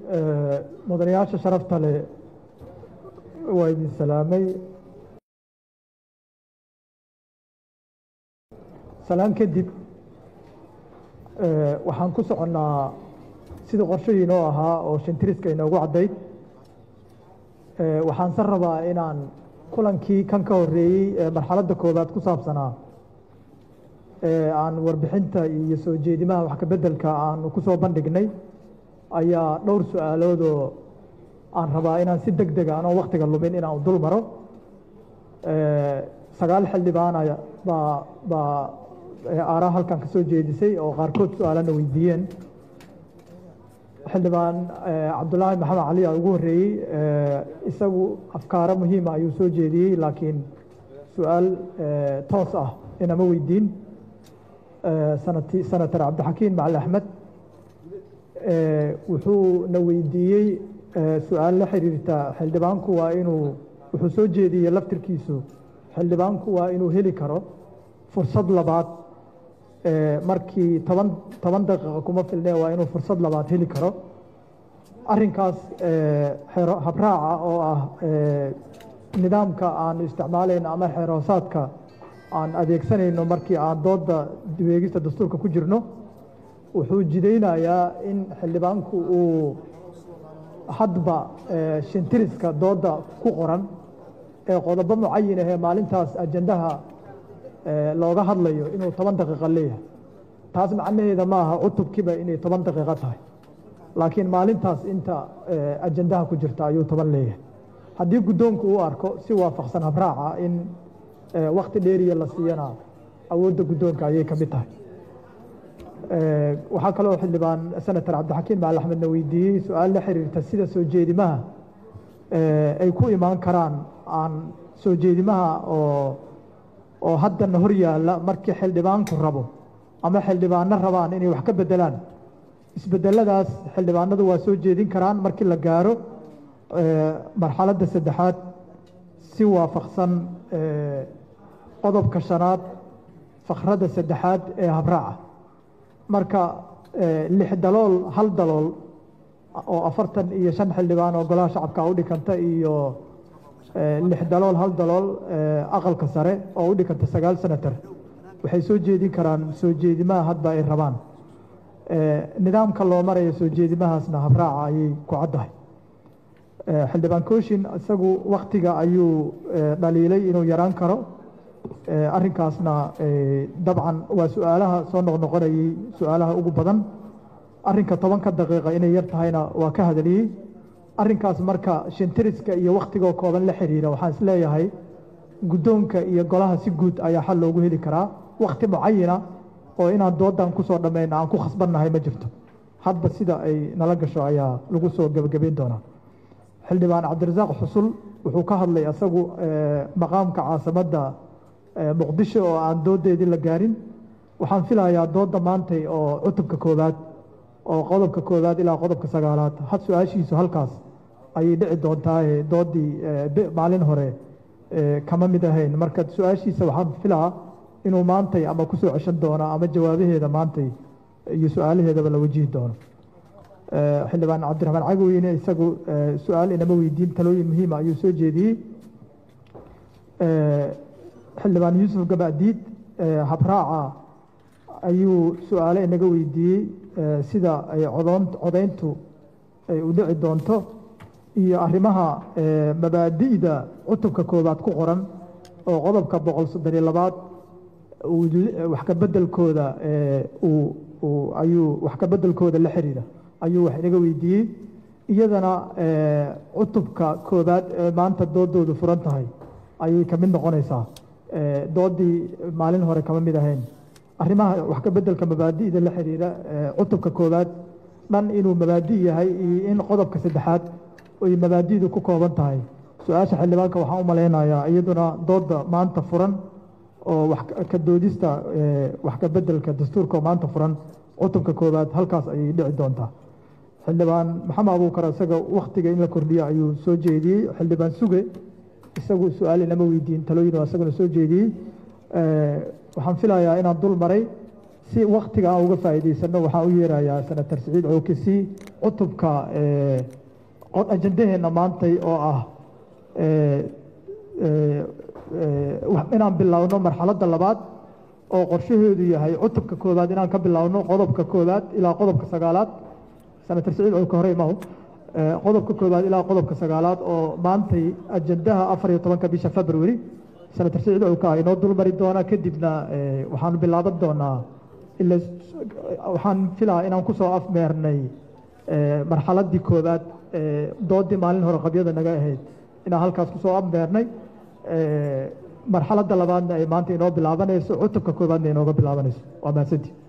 mudanayaasha sharafta leh waa idin salaamay salaan kadib waxaan ku soconnaa sidii qorshahiinoo ahaa oo shantiriska inoogu caddayd waxaan san rabaa inaan kulankii kan ka horeeyey ee marxaladda koowaad ku saabsanaa aan warbixinta iyo soo jeedimaha wax kabeddelka aanu ku soo bandhignay ayaa dhowr su-aaloodoo aan rabaa inaan si deg dega anoo waktiga lumin inaan dul maro sagaal xildhibaana baa baa aaraa halkan ka soo jeedisay oo qaarkood su-aalana weydiiyeen xildhibaan cabdulaahi maxamed cali aa ugu horreeyey isagu afkaaro muhiima ayuu soo jeediyey laakiin su-aal toos ah inama weydiin sanati senator cabdixakiin macali axmed wuxuuna weydiiyey su-aal la xiriirta xildhibaanku waa inuu wuxuu soo jeediyey laftirkiisu xildhibaanku waa inuu heli karo fursad labaad markii toban toban daqiiqa kuma filne waa inuu fursad labaad heli karo arrinkaas habraaca oo ah nidaamka aanu isticmaalayno ama xeerhoosaadka aan adeegsanayno markii aan doodda dibeegista dastuurka ku jirno wuxuu jidaynayaa in xildhibaanku uu hadba shintiriska doodda ku qoran ee qodobo mucayin ahee maalintaas ajandaha looga hadlayo inuu toban daqiiqa leeyahay taas macnaheeda ma aha cutubkiiba inay toban daqiiqo tahay laakiin maalintaas inta ajandaha ku jirta ayuu toban leeyahay haddii guddoonku uu arko si waafaqsan habraaca in wakti dheeriya la siiyana awoodda guddoonka ayay ka mid tahay waxaa kaloo xildhibaan senator cabdixakiin macali axmedna weydiiyey su-aal la xiriirta sida soo jeedimaha ay ku imaan karaan aan soo jeedimaha oo oo haddana hor yaalla markii xildhibaanku rabo ama xildhibaano rabaan inay wax ka beddelaan isbeddeladaas xildhibaanadu waa soo jeedin karaan markii la gaaro marxaladda saddexaad si waafaqsan qodobka shanaad fakradda saddexaad ee habraaca marka lix dalool hal dalool oo afartan iyo shan xildhibaan oo golaha shacabka u dhikanta iyo lix dalool hal dalool aqalka sare oo u dhikanta sagaal senator waxay soo jeedin karaan soo jeedimaha hadba ay rabaan nidaamka loo marayo soo jeedimahaasna habraaca ayay ku caddahay xildhibaan kooshin isagu waktiga ayuu dhaliilay inuu yaraan karo arrinkaasna dabcan waa su-aalaha soo noqnoqonayey su-aalaha ugu badan arrinka tobanka daqiiqa inay yar tahayna waa ka hadaliyey arrinkaas marka shintiriska iyo waktigoo kooban la xiriira waxaan isleeyahay guddoonka iyo golaha si guud ayaa xal loogu heli karaa wakti mucayina oo inaan doodan kusoo dhammayno aan ku khasbannahay ma jirto hadba sida ay nala gasho ayaa lagu soo gebagabayn doonaa xildhibaan cabdirasaaq xusul wuxuu ka hadlay isagu maqaamka caasimadda muqdisho oo aan doodeedii la gaarin waxaan filayaa doodda maantay oo cutubka koowaad oo qodobka koowaad ilaa qodobka sagaalaad had su-aashiisu halkaas ayay dhici doontaaye doodii maalin hore kama mid ahayn marka su-aashiisa waxaan filaa inuu maantay ama kusoo ceshan doono ama jawaabaheeda maantay iyo su-aalaheedaba la wajihi doono xildhibaan cabdiraxmaan cagoweyne isagu su-aal inama weydiin talooyin muhiima ayuu soo jeediyey xildhibaan yuusuf gabadiid habraaca ayuu su-aale inaga weydiiyey sida ay codoon codayntu ay u dhici doonto iyo arrimaha mabaadi'da cutubka koowaad ku qoran oo qodobka boqol soddon iyo labaad wax ka beddelkooda ayuu wax ka beddelkooda la xiriira ayuu wax inaga weydiiyey iyadana cutubka koowaad ee maanta doodoodu furan tahay ayay ka mid noqonaysaa doodii maalin hore kama mid ahayn arrimaha wax ka beddelka mabaadi'da la xiriira cutubka koowaad dhan inuu mabaadi' yahay iyo in qodobka saddexaad ay mabaadi'du ku kooban tahay su-aasha xildhibaanka waxaan u malaynayaa iyaduna doodda maanta furan oo wax ka doodista wax ka beddelka dastuurka oo maanta furan cutubka koowaad halkaas ayay dhici doontaa xildhibaan maxamed abuukar isaga waktiga in la kordhiyo ayuu soo jeediyey xildhibaan suge isagu su-aal inama weydiin talooyin oo isaguna soo jeediyey waxaan filayaa inaan dul maray si waktiga aan uga faa'iidaysano waxaan u yeerayaa senator siciid cookisi cutubka ajandaheenna maantay oo ah inaan bilowno marxaladda labaad oo qorshaheedu yahay cutubka koowaad inaan ka bilowno qodobka koowaad ilaa qodobka sagaalaad senator siciid cooka hore imahu qodobka koowaad ilaa qodobka sagaalaad oo maantay ajandaha afar iyo tobanka bisha february senator siciid cooka inoo dulmari doona kadibna waxaanu bilaaban doonaa ila waxaan filaa inaan kusoo afmeernay marxaladdii koowaad doodii maalin hore qabyada naga ahayd inaan halkaas kusoo afmeernay marxaladda labaadna ay maanta inoo bilaabanayso cutubka koowaadna inooga bilaabanayso waa mahadsantii